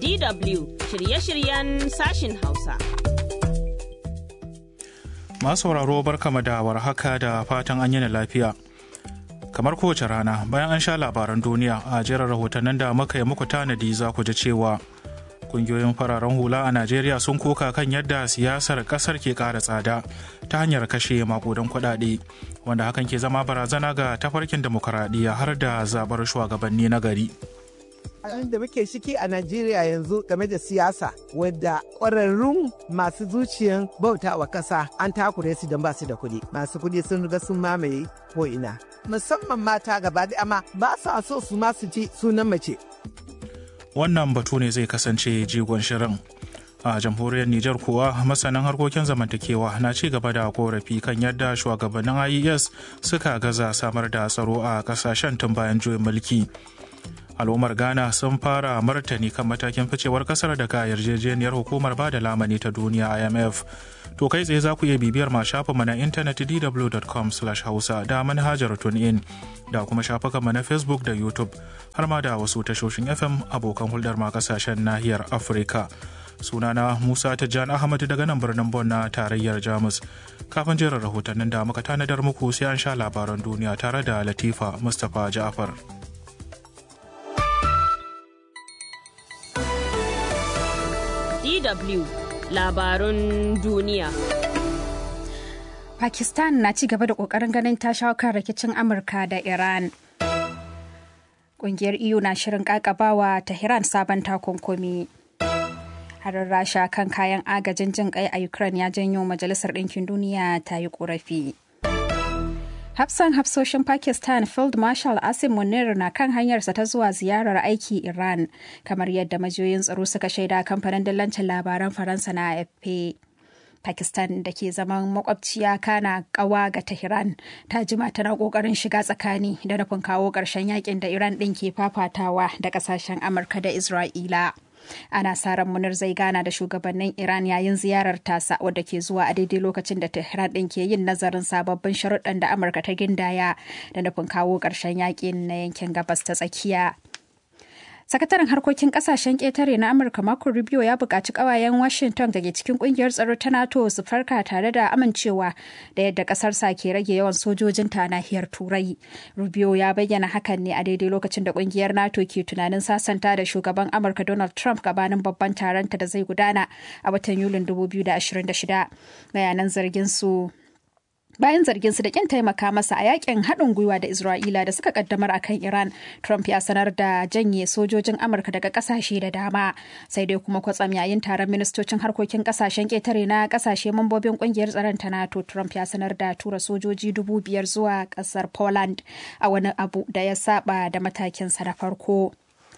DW shirye-shiryen sashin Hausa. Masu sauraro barkama da warhaka da fatan an yana lafiya. Kamar kowace rana bayan an sha labaran duniya a jerin rahotannin da muka yi muku tanadi za ku ji cewa kungiyoyin fararen hula a Najeriya sun koka kan yadda siyasar kasar ke ƙara tsada ta hanyar kashe makudan kuɗaɗe wanda hakan ke zama barazana ga tafarkin demokuraɗiyya har da zabar shugabanni na gari. abin da muke ciki a Najeriya yanzu game da siyasa wadda ƙwararrun masu zuciyan bauta wa ƙasa an takure su don ba su da kuɗi. Masu kuɗi sun riga sun mamaye ko'ina. Musamman mata gaba da amma ba su so su ma su ji sunan mace. Wannan batu ne zai kasance jigon shirin. a jamhuriyar Nijar kuwa masanan harkokin zamantakewa na ci gaba da korafi kan yadda shugabannin IES suka gaza samar da tsaro a kasashen tun bayan juyin mulki. al'ummar ghana sun fara martani kan matakin ficewar kasar daga yarjejeniyar hukumar bada lamani ta duniya imf to kai tsaye za ku iya bibiyar ma shafinmu na intanet dw.com hausa da manhajar tunein da kuma shafukanmu na facebook da youtube har ma da wasu tashoshin fm abokan hulɗar ma kasashen nahiyar afirka sunana musa tijjan ahmad daga nan birnin bon na tarayyar jamus kafin jerin rahotannin da muka tanadar muku sai an sha labaran duniya tare da latifa mustapha ja'far DW labarun duniya. Pakistan na ci gaba da ƙoƙarin ganin ta shawo kan rikicin Amurka da Iran. Ƙungiyar EU na shirin ƙaƙabawa Tehran sabon takunkumi. Harin Rasha kan kayan agajin jin ƙai a Ukraine ya janyo Majalisar Ɗinkin Duniya ta yi ƙorafi. Hafsan hafsoshin Pakistan Field Marshal Asim Munir na kan hanyarsa ta zuwa ziyarar aiki Iran, kamar yadda majiyoyin tsaro suka shaida kamfanin dillancin labaran Faransa na AFP. Pakistan da ke zaman makwabciya kana kawa ga Tehran ta jima tana kokarin shiga tsakani da nufin kawo ƙarshen yakin da Iran ɗin ke fafatawa da ƙasashen Amurka da Isra'ila. ana sa ran munir zai gana da shugabannin iran yayin ziyarar tasa wadda ke zuwa a daidai lokacin da tehran din ke yin nazarin sababbin sharuɗan da amurka ta gindaya da nufin kawo ƙarshen yakin na yankin gabas ta tsakiya sakataren harkokin kasashen ƙetare na amurka marco rubio ya buƙaci ƙawayen washington da ke cikin ƙungiyar tsaro ta nato su farka tare da amincewa da yadda ƙasarsa ke rage yawan sojojin ta nahiyar turai rubio ya bayyana hakan ne a daidai lokacin da ƙungiyar nato ke tunanin sasanta da shugaban amurka donald trump gabanin babban taronta da zai gudana a watan yulin 2026 bayanan zargin su bayan zargin su da kin taimaka masa a yakin haɗin gwiwa da Isra'ila da suka kaddamar a kan Iran, Trump ya sanar da janye sojojin Amurka daga ƙasashe da dama. Sai dai kuma kwatsam yayin taron ministocin harkokin ƙasashen ƙetare na ƙasashe mambobin ƙungiyar tsaron ta NATO, Trump ya sanar da tura sojoji dubu biyar zuwa ƙasar Poland a wani abu da ya saba da matakinsa na farko.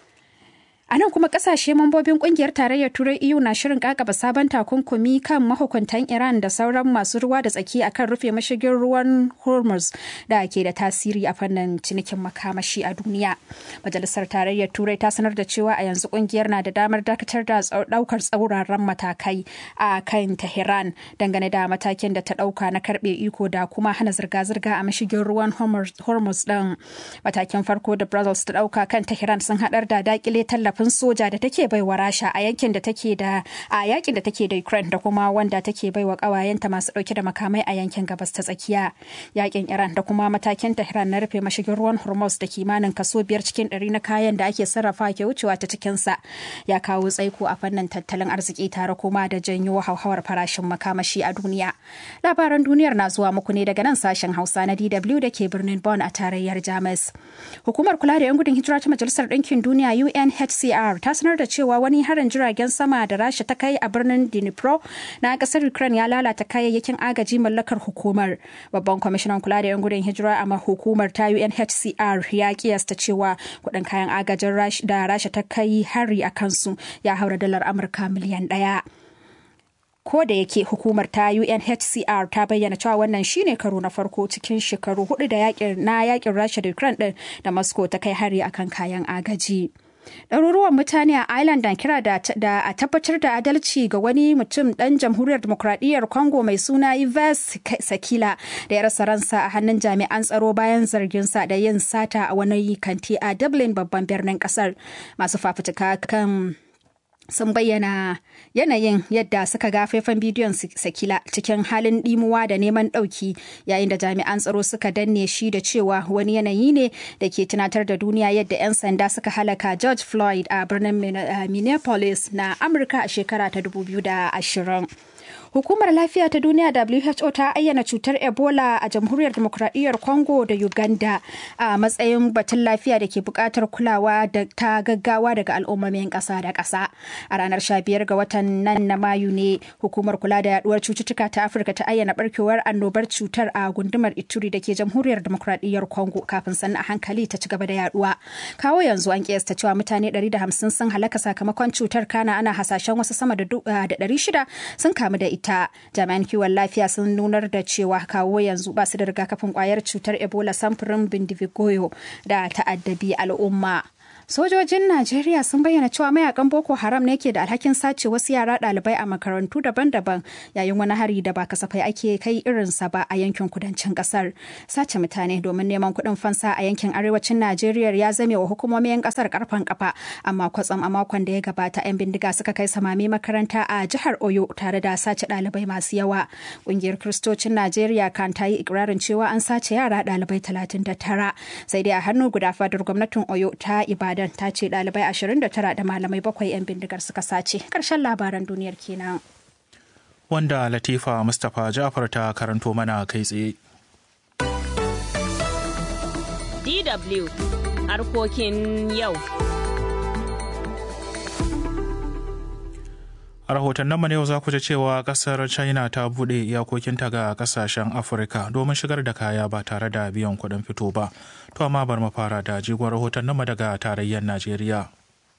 A nan kuma kasashe mambobin kungiyar tarayyar Turai EU na shirin kakaba sabon takunkumi kan mahukuntan Iran da sauran masu ruwa da tsaki akan rufe mashigin ruwan Hormuz da ke da tasiri a fannin cinikin makamashi a duniya. Majalisar tarayyar Turai ta sanar da cewa a yanzu kungiyar na da damar dakatar da daukar tsauraran matakai a kan Tehran dangane da matakin da ta dauka na karbe iko da kuma hana zirga-zirga a mashigin ruwan Hormuz din. Matakin farko da Brussels ta dauka kan Tehran sun hadar da dakile tallafa tallafin soja da take baiwa rasha a yankin da take da a yakin da take da ukraine da kuma wanda take baiwa kawayenta masu dauke da makamai a yankin gabas ta tsakiya yakin iran da kuma matakin tehran na rufe mashigin ruwan hormuz da kimanin kaso biyar cikin ɗari na kayan da ake sarrafa ke wucewa ta cikinsa ya kawo tsaiko a fannin tattalin arziki tare kuma da janyo hauhawar farashin makamashi a duniya labaran duniyar na zuwa muku ne daga nan sashen hausa na dw da ke birnin bonn a tarayyar jamus hukumar kula da yan gudun hijira ta majalisar ɗinkin duniya unhcr UNHCR ta sanar da cewa wani harin jiragen sama da Rasha ta kai a birnin Dnipro na kasar Ukraine ya lalata kayayyakin agaji mallakar hukumar. Babban kwamishinan kula da 'yan gudun hijira a hukumar ta UNHCR ya kiyasta cewa kudin kayan agajin da Rasha ta kai hari a kansu ya haura dalar Amurka miliyan ɗaya. ko da yake hukumar ta UNHCR ta bayyana cewa wannan shine karo na farko cikin shekaru hudu da yakin na yakin Rasha da Ukraine din da Moscow ta kai hari akan kayan agaji. Ɗaruruwan mutane a Ireland na kira da, a tabbatar da adalci ga wani mutum ɗan jamhuriyar demokuraɗiyyar Congo mai suna Yves Sakila da ya rasa ransa a hannun jami'an tsaro bayan zarginsa da yin sata a wani kanti a Dublin babban birnin ƙasar. Masu fafutuka kan sun bayyana yanayin yadda suka ga faifan bidiyon sakila cikin halin dimuwa da neman ɗauki yayin da jami'an tsaro suka danne shi da cewa wani yanayi ne da ke tunatar da duniya yadda 'yan sanda suka halaka george floyd a birnin minneapolis na amurka a shekara ta 2020 Hukumar Lafiya ta Duniya WHO ta ayyana cutar Ebola a Jamhuriyar Demokradiyyar Congo da Uganda a matsayin batun lafiya da ke buƙatar kulawa da ta gaggawa daga al'ummomin ƙasa da ƙasa. A ranar 15 ga watan nan na Mayu ne hukumar kula da yaduwar cututtuka ta Afirka ta ayyana barkewar annobar cutar a gundumar Ituri da ke Jamhuriyar Demokradiyyar Congo kafin sannan a hankali ta ci gaba da yaduwa. Kawo yanzu an kiyasta cewa mutane 150 sun halaka sakamakon cutar kana ana hasashen wasu sama da 600 sun kamu da ita. ta jami'an kiwon lafiya sun nunar da cewa kawo yanzu ba su da rigakafin kwayar cutar ebola samfurin bindivigoyo da ta'addabi al'umma sojojin najeriya sun bayyana cewa mayakan boko haram ne ke da alhakin sace wasu yara ɗalibai a makarantu daban-daban yayin wani hari da ba kasafai ake kai irinsa ba a yankin kudancin kasar sace mutane domin neman kuɗin fansa a yankin arewacin najeriya ya zame wa hukumomin kasar karfan kafa amma kwatsam a makon da ya gabata 'yan bindiga suka kai samami makaranta a jihar oyo tare da sace ɗalibai masu yawa ƙungiyar kiristocin najeriya kan ta yi ikirarin cewa an sace yara ɗalibai 39 sai dai a hannu guda fadar gwamnatin oyo ta ibada Ibadan ta ce ɗalibai 29 da malamai bakwai 'yan bindigar suka sace. Ƙarshen labaran duniyar kenan. Wanda Latifa Mustapha Jafar ta karanto mana kai tsaye. DW harkokin yau. A rahotannin mu yau za ku ji cewa kasar China ta buɗe iyakokinta ga kasashen Afirka domin shigar da kaya ba tare da biyan kuɗin fito ba. To amma bar mu fara da jigon rahotannin mu daga tarayyar Najeriya.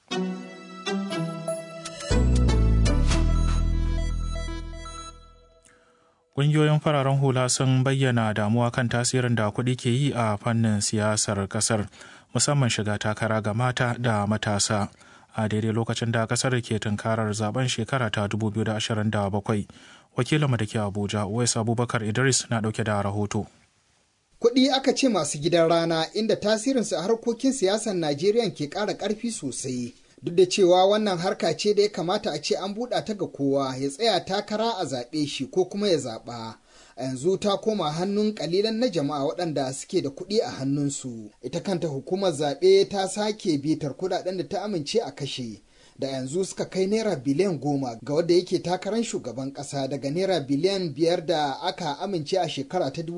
Ƙungiyoyin fararen hula sun bayyana damuwa kan tasirin da kuɗi ke yi a fannin siyasar ƙasar, musamman shiga takara ga mata da matasa. a daidai lokacin da kasar ke tunkarar zaben shekara ta 2027 wakilinmu da ke abuja wais abubakar idris na dauke da rahoto kuɗi aka ce masu gidan rana inda tasirinsu a harkokin siyasar najeriya ke ƙara ƙarfi sosai duk da cewa wannan harka ce da ya kamata a ce an buɗa ta ga kowa ya tsaya takara a zaɓe shi ko kuma ya zaɓa a yanzu ta koma hannun kalilan na jama'a waɗanda suke da kuɗi a hannunsu ita kanta hukumar zaɓe ta sake bitar kuɗaɗen da ta amince a kashe da yanzu suka kai naira biliyan goma ga wadda yake takarar shugaban ƙasa daga naira biliyan biyar da aka amince a shekara ta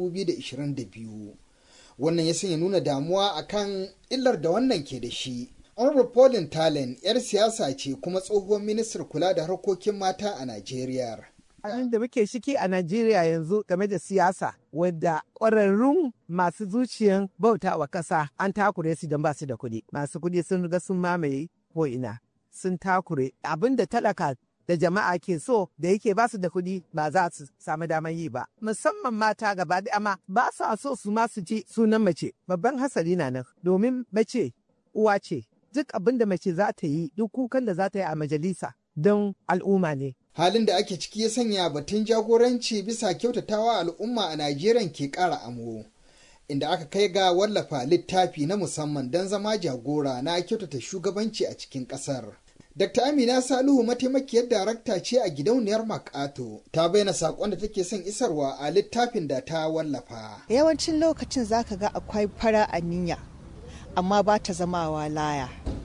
2022 wannan ya sanya nuna damuwa akan illar da wannan ke da shi honorable paulin talen 'yar siyasa ce kuma tsohuwar ministar kula da harkokin mata a najeriya da muke shiki a Najeriya yanzu game da siyasa wadda ƙwararrun masu zuciyan bauta wa ƙasa an takure su don ba su da kuɗi. Masu kuɗi sun riga sun mamaye ko ina sun takure abin da talaka da jama'a ke so da yake ba su da kuɗi ba za su samu damar yi ba. Musamman mata gaba da amma ba su so su ma su ji sunan mace. Babban hasari na nan domin mace uwa ce. Duk abin da mace za ta yi duk kukan da za ta yi a majalisa don al'umma ne. halin da ake ciki ya sanya batun jagoranci bisa kyautatawa al'umma a Najeriya ke ƙara amo. Inda aka kai ga wallafa littafi na musamman don zama jagora na kyautata shugabanci a cikin ƙasar. Dr. Amina Salihu mataimakiyar darakta ce a gidauniyar Makato ta bayyana saƙon da take son isarwa a littafin da ta wallafa. Yawancin lokacin zaka ga akwai fara aniya amma ba ta zamawa laya.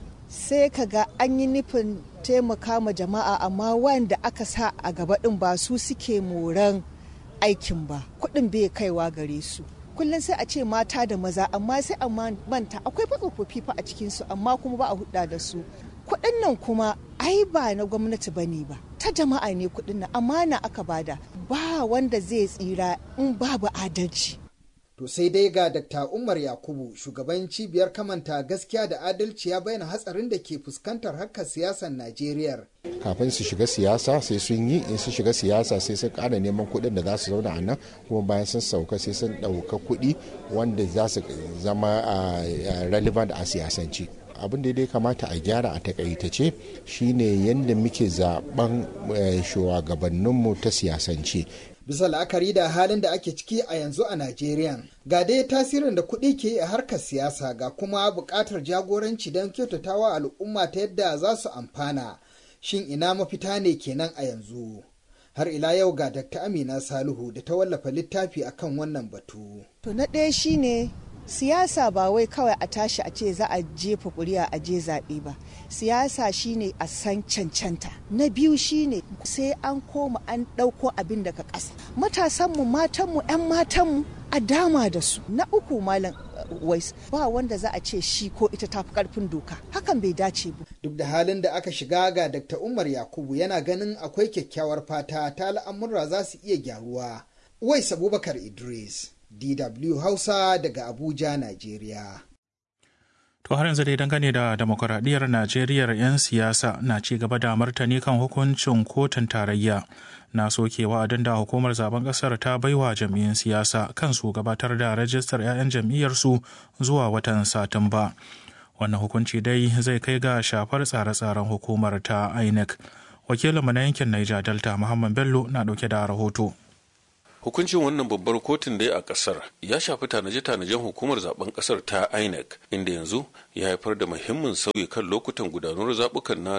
Sai ka ga an yi nufin taimaka ma jama'a amma wanda aka sa a gaba ɗin ba su suke moran aikin ba kuɗin bai kaiwa gare su kullum sai a ce mata da maza amma sai a manta akwai tsofaffi fa a cikinsu amma kuma ba a hudda da su kuɗin nan kuma ai ba na gwamnati ba ne ba ta jama'a ne kuɗin nan amana aka bada ba wanda zai tsira in babu adalci To sai dai ga Dr. Umar Yakubu shugaban cibiyar kamanta gaskiya da adalci ya bayyana hatsarin da ke fuskantar harkar siyasar Najeriya. Kafin su shiga siyasa sai sun yi in su shiga siyasa sai sun ƙara neman kuɗin da za su zauna a nan kuma bayan sun sauka sai sun ɗauka kuɗi wanda za su zama relevant a siyasance. abin da dai kamata a gyara a takaitace shine yadda muke zaben shugabanninmu ta siyasance bisa la'akari da halin da ake ciki a yanzu a Najeriya. Ga dai tasirin da kuɗi ke yi a harkar siyasa ga kuma buƙatar jagoranci don kyautatawa al'umma ta yadda za su amfana. Shin ina mafita ne kenan a yanzu? Har ila yau ga Dr. Amina Salihu da ta wallafa littafi akan wannan batu. To na ɗaya shine siyasa ba wai kawai a tashi a ce za a jefa kuri'a a je zaɓe ba siyasa shine a san cancanta na biyu shine sai an koma an ɗauko abin daga ƙasa matasanmu matanmu 'yan matanmu a dama da su na uku malam wais ba wanda za a ce shi ko ita tafi karfin doka hakan bai dace ba Duk da halin da aka shiga ga Dr. Umar Yakubu yana ganin akwai kyakkyawar fata ta al'amurra za su iya gyaruwa. Wais Abubakar Idris, DW Hausa daga Abuja, Najeriya. To har yanzu dai dangane da demokuraɗiyyar Najeriya 'yan siyasa na ci gaba da martani kan hukuncin kotun tarayya na soke wa'adin da hukumar zaben ƙasar ta baiwa jam'iyyun siyasa kan su gabatar da rajistar 'ya'yan jam'iyyarsu zuwa watan Satumba. Wannan hukunci dai zai kai ga shafar tsare-tsaren hukumar ta INEC. Wakilinmu na yankin Niger Delta Muhammad Bello na ɗauke da rahoto. hukuncin wannan babbar kotun dai a kasar ya shafi tanaje-tanajen hukumar zaben kasar ta inec inda yanzu ya haifar da muhimmin sauyi kan lokutan gudanar zabukan na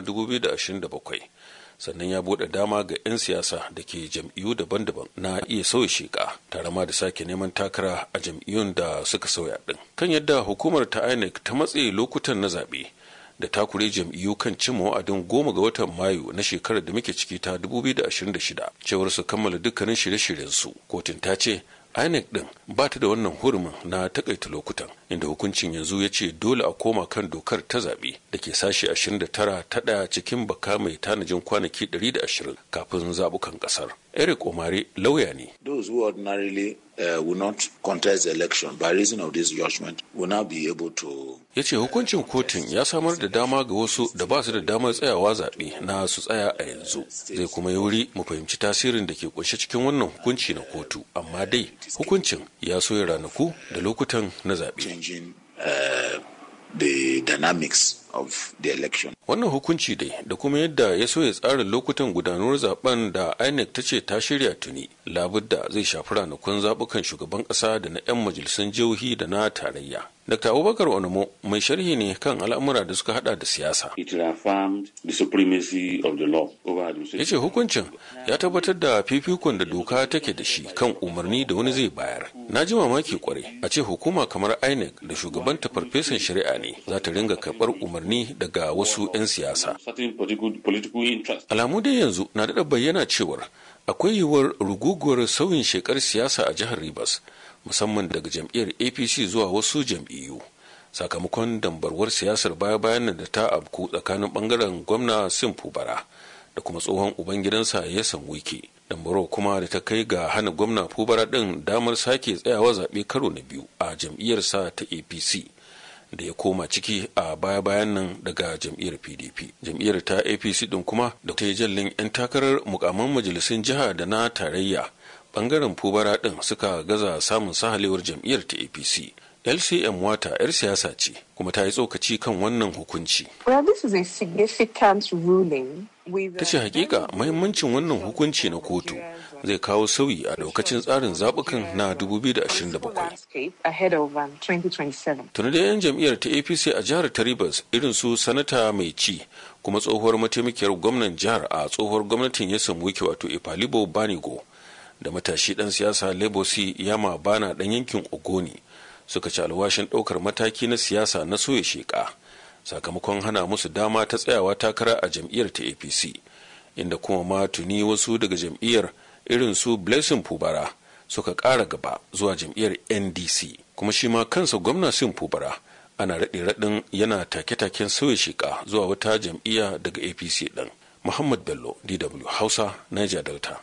2027 sannan ya bude dama ga 'yan siyasa da ke jam'iyyu daban-daban na iya sauya sheka tare ma da sake neman takara a jam'iyyun da suka sauya din kan yadda hukumar ta inec ta matse lokutan na zaɓe da takure jam'iyyu kan cimma wa'adin goma ga watan mayu na shekarar da muke ciki ta 2026 cewar su kammala dukkanin shirye-shiryen su kotun ta ce inec din ba ta da wannan hurumin na takaita lokutan inda hukuncin yanzu ya ce dole a koma kan dokar ta zaɓe da ke sashe 29 ta ɗaya cikin baka mai tanajin kwanaki 120 kafin zaɓukan ƙasar eric omare lauya ne those who ordinarily uh, will not contest the election by reason of this judgment will now be able to ya ce hukuncin kotun ya samar da dama ga wasu da ba su da damar tsayawa zaɓe na su tsaya a yanzu zai kuma yi wuri mu fahimci tasirin da ke kunshe cikin wannan hukunci na kotu amma dai hukuncin ya soya ranaku da lokutan na zaɓe changing uh, the dynamics of the election. wannan hukunci dai da kuma yadda ya so ya tsara lokutan gudanar zaben da inec ta ce ta shirya tuni labudda zai shafi ranakun zabukan shugaban kasa da na 'yan majalisun jihohi da na tarayya dr abubakar onamo mai sharhi ne kan al'amura da suka hada da siyasa It reaffirmed the supremacy of the law over ya administration. ce hukuncin ya tabbatar da fifikon da doka take da shi kan umarni da wani zai bayar na ji mamaki kwarai a ce hukuma kamar inec da shugabanta farfesan shari'a ne za ta ringa karɓar umarni daga wasu 'yan siyasa Certain political, political interest. alamu dai yanzu na daɗa bayyana cewar akwai yiwuwar ruguguwar sauyin shekar siyasa a jihar Rivers musamman daga jam'iyyar APC zuwa wasu jam'iyyu sakamakon dambarwar siyasar baya-bayan nan da ta abku tsakanin bangaren gwamna Simfu Bara da kuma tsohon ubangidansa ya wike dambarwar kuma da ta kai ga hana gwamna Fubara ɗin damar sake tsayawa zaɓe karo na biyu a jam'iyyarsa ta APC. da ya koma ciki a baya-bayan nan daga jam'iyyar pdp jam'iyyar ta apc din kuma da ta yi jallin 'yan takarar mukamman majalisun jiha da na tarayya bangaren fubara din suka gaza samun sahalewar jam'iyyar ta apc lcm wata 'yar siyasa ce kuma ta yi tsokaci kan wannan hukunci Well, this is a significant ruling. with, ta ce hakika mahimmancin wannan hukunci na kotu zai kawo sauyi a daukacin tsarin zaɓukan na 2027 landscape ahead of um, 2027. tuni da 'yan jam'iyyar ta apc a jihar taribas irin su sanata mai ci kuma tsohuwar mataimakiyar gwamnan jihar a tsohuwar gwamnatin ya samu wiki wato ipalibo banigo da matashi dan siyasa lebosi yama bana dan yankin ogoni suka ci alwashin ɗaukar mataki na siyasa na soya sheka sakamakon hana musu dama ta tsayawa takara a jam'iyyar ta apc inda kuma ma tuni wasu daga jam'iyyar irin su blessing fubara suka ƙara gaba zuwa jam'iyyar ndc kuma shi ma kansa gwamna sin fubara ana raɗe raɗin yana take-taken sauya sheka zuwa wata jam'iyya daga apc ɗin muhammad bello dw hausa niger delta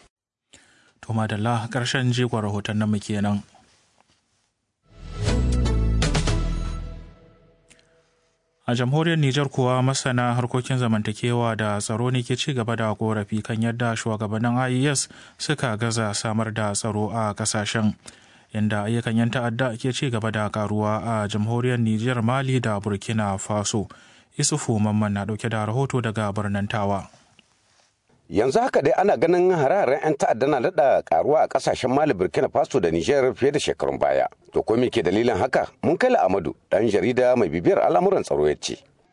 To madalla ƙarshen jigon rahoton nan kenan. A jamhuriyar Nijar kuwa masana harkokin zamantakewa da tsaro ne ke ci gaba da korafi kan yadda shugabannin IES suka gaza samar da tsaro a kasashen inda ayyukan 'yan ta'adda ke ci gaba da karuwa a jamhuriyar Nijar Mali da Burkina Faso. Isufu Mamman na dauke da rahoto daga birnin Tawa. yanzu haka dai ana ganin hare-haren 'yan ta'adda na daɗa karuwa a ƙasashen mali burkina faso da nijar fiye da shekarun baya to ko me ke dalilin haka mun kai amadu ɗan jarida mai bibiyar al'amuran tsaro ya ce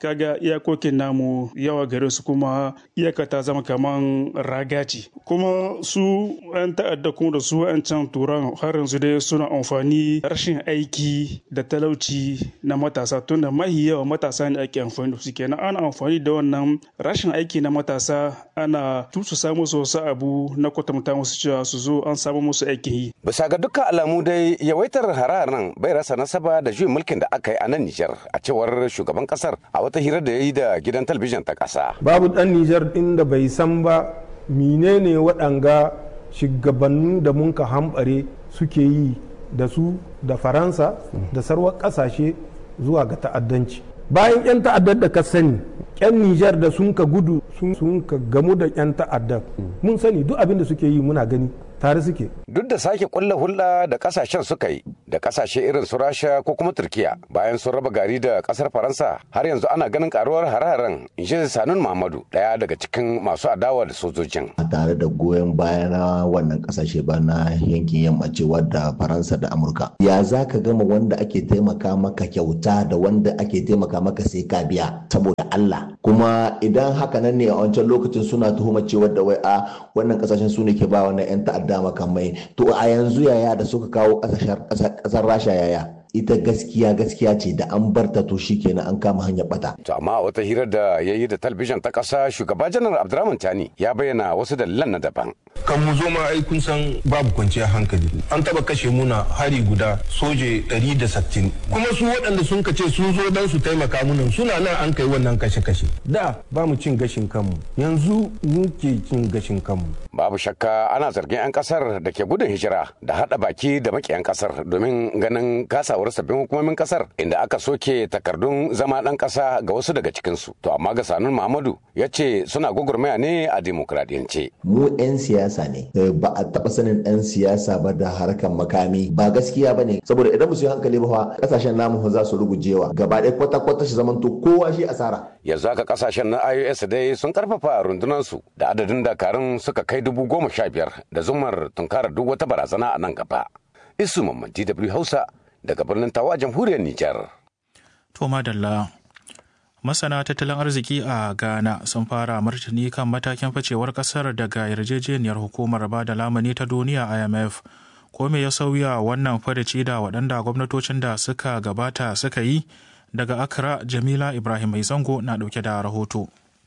kaga iyakokin namu yawa gare su kuma iyaka ta zama kaman raga ce kuma su 'yan ta'adda kuma da su 'yan can turan har yanzu dai suna amfani rashin aiki da talauci na matasa tunda mahi yawa matasa ne ake amfani da su kenan ana amfani da wannan rashin aiki na matasa ana tusu samu su wasu abu na kwatanta musu cewa su zo an samu musu aikin yi bisa ga dukkan alamu dai yawaitar hararan bai rasa nasaba da juyin mulkin da aka yi a nan Nijar a cewar shugaban kasar a wata hira da ya yi da gidan talabijin ta kasa babu dan Nijar din da bai san ba menene waɗanga shugabannin da mun ka hambare suke yi da su da faransa da sarwar ƙasashe zuwa ga ta'addanci bayan 'yan ta'addar da ka sani 'yan nijar da sun ka gudu sun ka gamu da 'yan ta'addar mun sani duk abin da suke yi muna gani tare suke. Duk da sake kulla hulɗa da kasashen suka yi da kasashe irin su Rasha ko kuma Turkiya bayan sun raba gari da kasar Faransa har yanzu ana ganin karuwar hare-haren Inji Sanun Muhammadu daya daga cikin masu adawa da sojojin. Tare da goyon baya na wannan kasashe ba na yankin yammaci wadda Faransa da Amurka. Ya za ka gama wanda ake taimaka maka kyauta da wanda ake taimaka maka sai ka biya saboda Allah. Kuma idan haka nan ne a wancan lokacin suna tuhuma cewa da wai a wannan kasashen su ne ke ba wannan 'yan ta'adda da makamai to a yanzu yaya da suka kawo kasar rasha yaya ita gaskiya gaskiya ce da an bar ta to kenan an kama hanyar bata. To amma wata hirar da ya yi da talabijin ta ƙasa shugaba janar Abdurrahman Tani ya bayyana wasu dalilan na daban. Kan mu zo ma ai kun san babu kwanciyar hankali. An taba kashe muna hari guda soje 160. Kuma su waɗanda sun kace sun zo dan su taimaka munan suna nan an kai wannan kashe-kashe. Da ba mu cin gashin kanmu yanzu muke cin gashin kanmu. Babu shakka ana zargin 'yan kasar da ke gudun hijira da haɗa baki da makiyan kasar domin ganin kasa shawar sabbin hukumomin kasar inda aka soke takardun zama ɗan ƙasa ga wasu daga cikinsu to amma ga sanun muhammadu ya ce suna gugurmaya ne a demokradiyance mu 'yan siyasa ne ba a taɓa sanin ɗan siyasa ba da harkar makami ba gaskiya ba ne saboda idan musu yi hankali ba ƙasashen namu za su rugujewa gaba ɗaya kwata-kwata shi zamanto kowa shi asara yanzu haka ƙasashen na ios dai sun karfafa rundunansu da adadin dakarun suka kai dubu goma sha biyar da zumar tunkarar duk wata barazana a nan gaba isu mamman dw hausa daga birnin tawa jamhuriyar Nijar. To madalla masana tattalin arziki a Ghana sun fara martani kan matakin facewar kasar daga yarjejeniyar hukumar ba da lamani ta duniya IMF. Ko me ya sauya wannan farici da waɗanda gwamnatocin da suka gabata suka yi daga Accra Jamila Ibrahim Mai Zango na ɗauke da rahoto.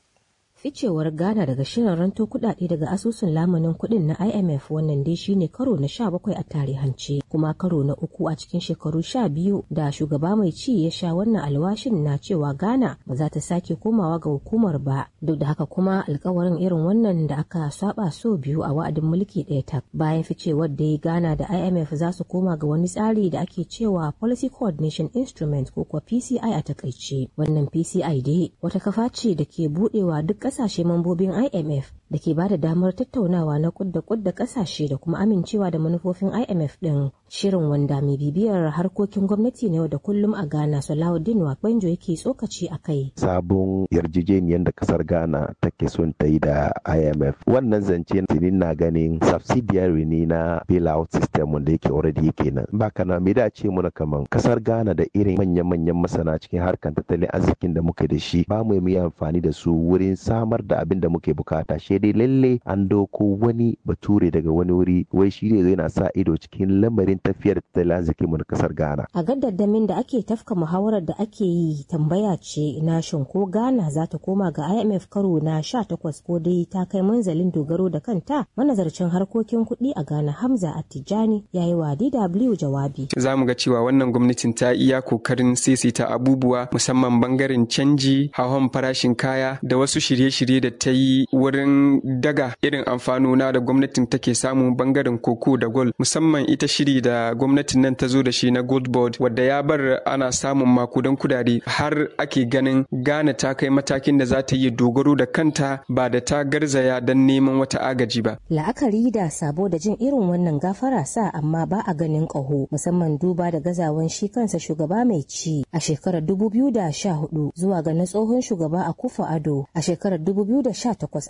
ficewar Ghana daga shirin ranto kudade daga asusun lamunin kudin na IMF wannan dai shine karo na 17 a tarihance kuma karo na uku a cikin shekaru 12 da shugaba mai ci ya sha wannan alwashin na cewa Ghana ba za ta sake komawa ga hukumar ba duk da haka kuma alkawarin irin wannan da aka saba so biyu a wa'adin mulki ɗaya tak bayan ficewar dai Ghana da IMF za su koma ga wani tsari da ake cewa Policy Coordination Instrument ko kuwa PCI a takaice wannan PCI dai wata kafa ce da ke budewa duk kasashe mambobin IMF da ke ba da damar tattaunawa na kudda kudda kasashe da kuma amincewa da manufofin IMF din shirin wanda mai bibiyar harkokin gwamnati na yau da kullum a Ghana Salahuddin Wakbanjo yake tsokaci a kai. Sabon yarjejeniyar da kasar Ghana take son ta yi da IMF wannan zance tinin na ganin subsidiary ne na bailout system wanda yake already yake nan ba kana me da ce muna kaman kasar Ghana da irin manyan-manyan masana cikin harkar tattalin arzikin da muke da shi ba mu yi amfani da su wurin samar da abin da muke bukata shi dai lalle an doko wani bature daga wani wuri wai shi ne yana sa ido cikin lamarin tafiyar tattalin arzikin mu na kasar Ghana. A gaddamin da ake tafka muhawarar da ake yi tambaya ce na shin ko Ghana za ta koma ga IMF karo na 18 ko dai ta kai manzalin dogaro da kanta manazarcin harkokin kuɗi a Ghana Hamza Attijani ya yi wa DW jawabi. Za mu ga cewa wannan gwamnatin ta iya kokarin saisaita abubuwa musamman bangaren canji, hawan farashin kaya da wasu shirye-shirye da ta yi wurin daga irin amfanona da gwamnatin take samu bangaren koko da gold musamman ita shiri da gwamnatin nan ta zo da shi na gold board wadda ya bar ana samun makudan kudade har ake ganin Ghana ta kai matakin da za ta yi dogaro da kanta ba da ta garzaya don neman wata agaji ba. La'akari da sabo da jin irin wannan gafara sa amma ba a ganin ƙaho musamman duba da gazawan shi kansa shugaba mai ci a shekarar 2014 zuwa ga na tsohon shugaba a kufa ado a shekarar 2018 a shirin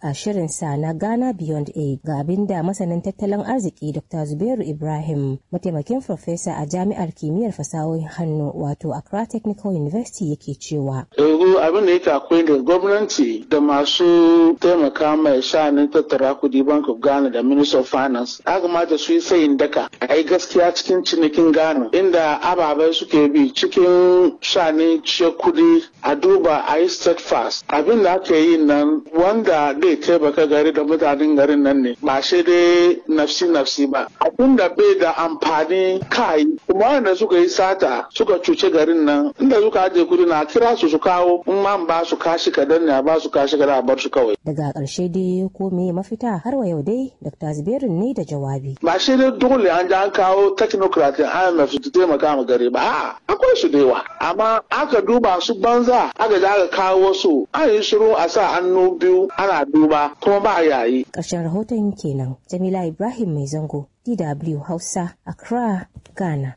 shirinsa na Ghana Beyond Aid ga abin da masanin tattalin arziki Dr. Zubairu Ibrahim mataimakin farfesa a jami'ar kimiyyar fasahohin hannu wato Accra Technical University yake cewa. Yanzu abin da yake akwai da gwamnati da masu taimaka mai sha'anin tattara kudi Bank of Ghana da Minister of Finance ya kamata su yi sayin daka a yi gaskiya cikin cinikin Ghana inda ababai suke bi cikin sha'anin ce kudi a duba a yi steadfast abin da aka yi nan wanda zai taimaka gari da mutanen garin nan ne ba shi dai nafsi nafsi ba abin da bai da amfani kai kuma wanda suka yi sata suka cuce garin nan inda suka ajiye kudi na kira su su kawo in ma ba su kashi kadan ne a ba su kashi kadan a bar su kawai Daga ƙarshe dai ko me mafita har wa yau dai Dr. Zubairu ne da jawabi. ba shi dai dole an ji an kawo technocrat IMF su taimaka ma gari ba a'a akwai su da yawa amma aka duba su banza aka ji aka kawo wasu an yi shiru a sa hannu biyu ana duba kuma ba yayi Ƙarshen rahoton kenan Jamila Ibrahim Mai Zango DW Hausa Accra Ghana.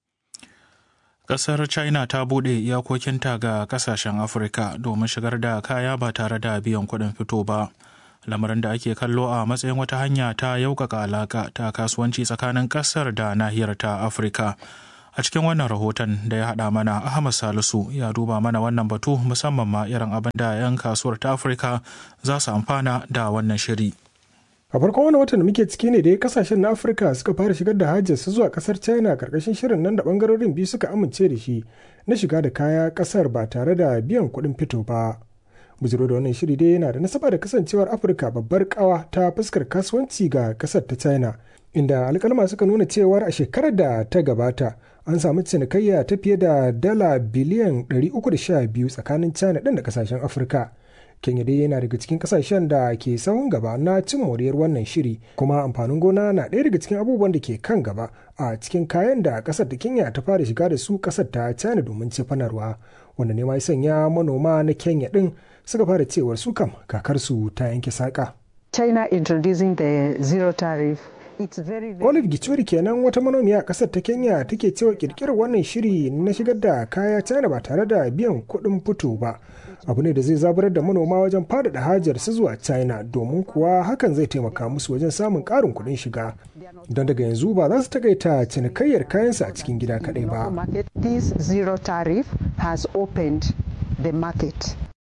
Ƙasar China ta buɗe iyakokinta ga ƙasashen Afirka domin shigar da kaya ba tare da biyan kuɗin fito ba. Lamarin da ake kallo a matsayin wata hanya ta yaukaka alaƙa ta kasuwanci tsakanin ƙasar da nahiyar ta Afirka. A cikin wannan rahoton da ya haɗa mana Ahmad Salisu ya duba mana wannan batu musamman ma irin abin da 'yan kasuwar ta Afirka za su amfana da wannan shiri. a farkon wani watan da muke ciki ne da kasashen na afirka suka fara shigar da hajjarsu zuwa kasar china karkashin shirin nan da bangarorin biyu suka amince da shi na shiga da kaya kasar ba tare da biyan kuɗin fito ba bujiro da wannan shiri dai yana da nasaba da kasancewar afirka babbar kawa ta fuskar kasuwanci ga kasar ta china inda alkalma suka nuna cewar a shekarar da ta gabata an samu cinikayya ta fiye da dala biliyan 312 tsakanin china ɗin da kasashen afirka kenya dai yana daga cikin kasashen da ke sahun gaba na cin moriyar wannan shiri kuma amfanin gona na ɗaya daga cikin abubuwan da ke kan gaba a cikin kayan da kasar da kenya ta fara shiga da su kasar ta china domin cefanarwa wanda ne ma ya sanya manoma na kenya ɗin suka fara cewar su kam kakarsu ta yanke saƙa. china introducing the zero tariff Olive Gichuri kenan wata manomiya a ƙasar ta Kenya take cewa kirkirar wannan shiri na shigar da kaya China ba tare da biyan kuɗin fito ba. Abu ne da zai zaburar da manoma wajen faɗaɗa hajar su zuwa China domin kuwa hakan zai taimaka musu wajen samun ƙarin kuɗin shiga. Don daga yanzu ba za su takaita cinikayyar kayansu a cikin gida kaɗai ba. This zero tariff has opened the market.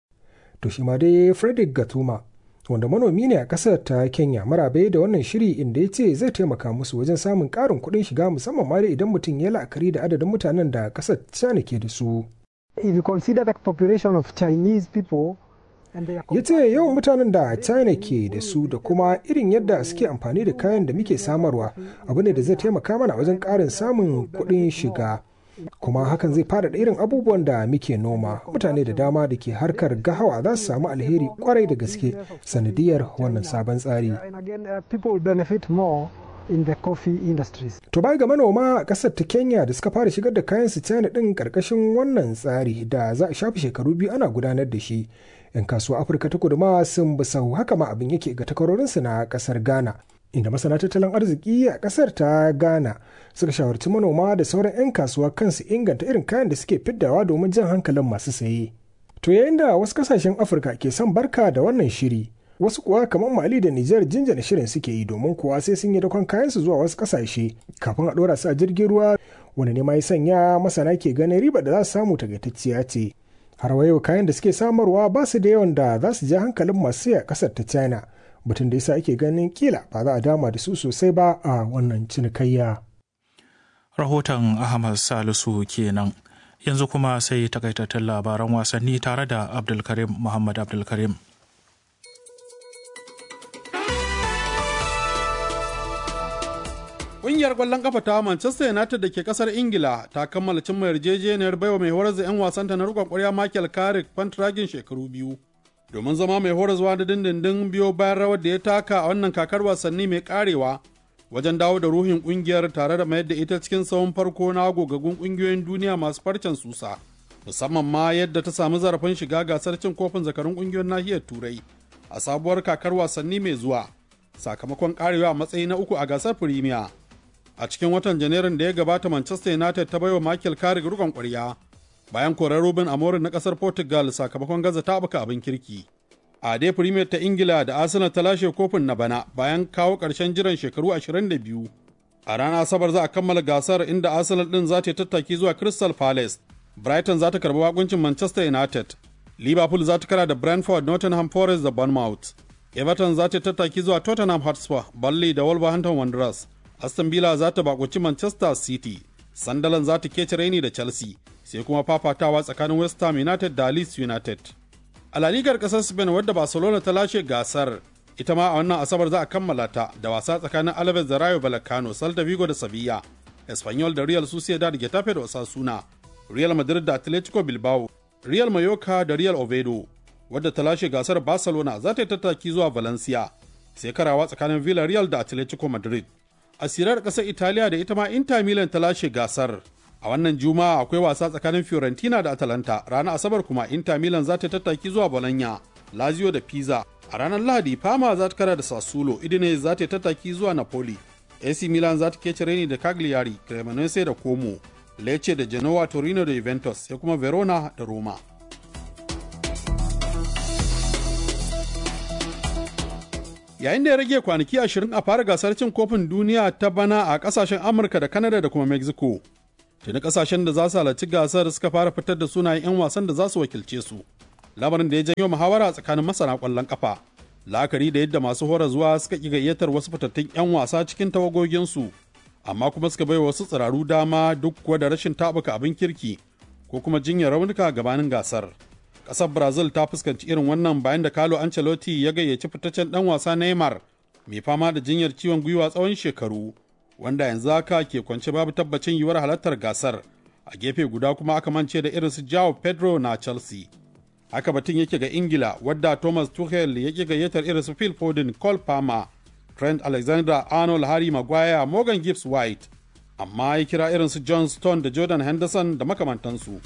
To shi ma dai Frederick Gatuma wanda manomi ne a kasar ta kenya marabe da wannan shiri inda ya ce zai taimaka musu wajen samun karin kuɗin shiga musamman ma idan mutum ya la'akari da adadin mutanen da kasar china ke da su If you consider the population of Chinese people ya ce yawan mutanen da china ke da su da kuma irin yadda suke amfani da kayan da muke samarwa abu ne da zai taimaka mana wajen ƙarin samun kuɗin shiga kuma hakan zai faɗaɗa irin abubuwan da muke noma mutane da dama da ke harkar gahawa za su samu alheri kwarai da gaske sanadiyar wannan sabon tsari in the coffee industries. To bai ga manoma a ƙasar ta Kenya da suka fara shigar da kayan su China ɗin ƙarƙashin wannan tsari da za a shafi shekaru biyu ana gudanar da shi. 'Yan kasuwa Afirka ta kudu ma sun bi sau haka ma abin yake ga takwarorinsu na ƙasar Ghana. inda masana tattalin arziki a kasar ta ghana suka shawarci manoma da sauran 'yan kasuwa kansu inganta irin kayan da suke fiddawa domin jan hankalin masu saye to yayin da wasu kasashen afirka ke son barka da wannan shiri wasu kuwa kamar mali da nijar jinjina shirin suke yi domin kuwa sai sun yi dakon kayansu zuwa wasu kasashe kafin a ɗora su a jirgin ruwa wanda ne ma ya sanya masana ke ganin riba da za su samu tagaitacciya ce har wa yau kayan da suke samarwa ba su da yawan da za su ja hankalin masu a kasar ta china batun da yasa ake ganin kila ba za a dama da su sosai ba a wannan cinikayya. Rahoton Ahmad Salisu kenan. Yanzu kuma sai takaitattun labaran wasanni tare da Abdulkarim Muhammad Abdulkarim. Ƙungiyar ƙwallon kafa ta Manchester United da ke ƙasar Ingila ta kammala cimma yarjejeniyar baiwa mai horar da 'yan wasanta na riƙon ƙwarya Michael Carrick fantragin shekaru biyu. domin zama mai horaswa da dindindin biyo bayan rawar da ya taka a wannan kakar wasanni mai karewa wajen dawo da ruhin kungiyar tare da mayar da ita cikin tsawon farko na gogaggun kungiyoyin duniya masu farcen susa musamman ma yadda ta samu zarafin shiga gasar cin kofin zakarun kungiyoyin nahiyar turai a sabuwar kakar wasanni mai zuwa sakamakon karewa a matsayi na uku a gasar firimiya a cikin watan janairun da ya gabata manchester united ta baiwa michael carrick rukon kwarya bayan korar Ruben Amorim na kasar Portugal sakamakon gaza taɓuka abin kirki. a dai premier ta ingila da arsenal ta lashe kofin na bana bayan kawo ƙarshen jiran shekaru 22 a ranar asabar za a kammala gasar inda arsenal din za ta tattaki zuwa crystal palace brighton za ta karbi wakuncin manchester united liverpool za ta kara da brentford nottingham forest da bournemouth everton za ta tattaki zuwa tottenham hotspur burnley da wolverhampton wanderers aston villa za ta bakunci manchester city sunderland za ta kece raini da chelsea sai kuma fafatawa tsakanin west ham united da leeds united a la ligar kasar spain wadda barcelona ta lashe gasar ita ma a wannan asabar za a kammala ta da wasa tsakanin alaves da rayo vallecano salta vigo da sevilla espanyol da real sociedad getafe da osasuna real madrid da atletico bilbao real mallorca da real oviedo wadda ta lashe gasar barcelona za ta yi tattaki zuwa valencia sai karawa tsakanin villarreal da atletico madrid a sirar ƙasar italiya da ita ma inter milan ta lashe gasar a wannan juma'a akwai wasa tsakanin fiorentina da atalanta ranar asabar kuma inter milan za ta tattaki zuwa bologna lazio da pisa a ranar lahadi fama za ta kara da sassuolo idine za ta tattaki zuwa napoli ac milan za ta kece reni da cagliari cremonese da como lecce da genoa torino da juventus sai kuma verona da roma yayin da ya rage kwanaki ashirin a fara gasar cin kofin duniya ta bana a kasashen amurka da canada da kuma mexico tuni kasashen da za su halarci gasar suka fara fitar da sunayen 'yan wasan da za su wakilce su lamarin da ya janyo muhawara tsakanin masana kwallon kafa la'akari da yadda masu hora zuwa suka ƙi gayyatar wasu fitattun 'yan wasa cikin tawagoginsu amma kuma suka bai wasu tsiraru dama duk kuwa da rashin tabuka abin kirki ko kuma jinyar raunuka gabanin gasar ƙasar brazil ta fuskanci irin wannan bayan da carlo ancelotti ya gayyaci fitaccen ɗan wasa neymar mai fama da jinyar ciwon gwiwa tsawon shekaru wanda yanzu haka ke kwance babu tabbacin yiwuwar halartar gasar a gefe guda kuma aka mance da irin su Joao Pedro na Chelsea. Haka batun yake ga Ingila wadda Thomas Tuchel yake gayyatar irin su Phil Foden, Cole Palmer, Trent Alexander-Arnold, Harry Maguire, Morgan Gibbs White, amma ya kira irin su John Stone da Jordan Henderson da makamantansu.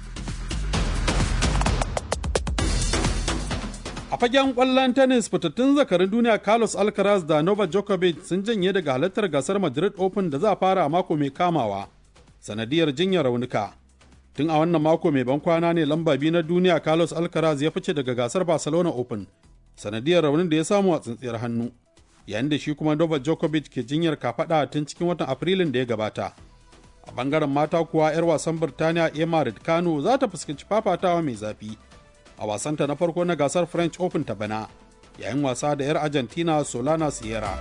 A fagen ƙwallon tennis fitattun zakarin duniya Carlos Alcaraz da Novak Djokovic sun janye daga halartar gasar Madrid Open da za a fara a mako mai kamawa, sanadiyar jinyar raunuka. Tun a wannan mako mai ban kwana ne lamba biyu na duniya Carlos Alcaraz ya fice daga gasar Barcelona Open, sanadiyar raunin da ya samu a tsintsiyar hannu, yayin da shi kuma Novak Djokovic ke jinyar kafaɗa tun cikin watan Afrilun da ya gabata. A bangaren mata kuwa 'yar wasan Birtaniya Emma Raducanu za ta fuskanci fafatawa mai zafi. a wasanta na farko na gasar French Open ta bana, yayin wasa da 'yar Argentina Solana Sierra.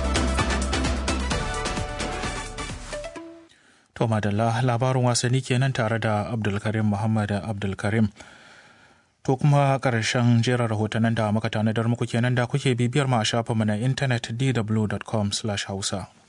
To madalla labarin wasanni kenan tare da Abdulkarim Muhammad Abdulkarim. To kuma ƙarshen jerin rahotannin da muka tanadar muku kenan da kuke bibiyar mu a shafinmu na intanet dw.com/hausa.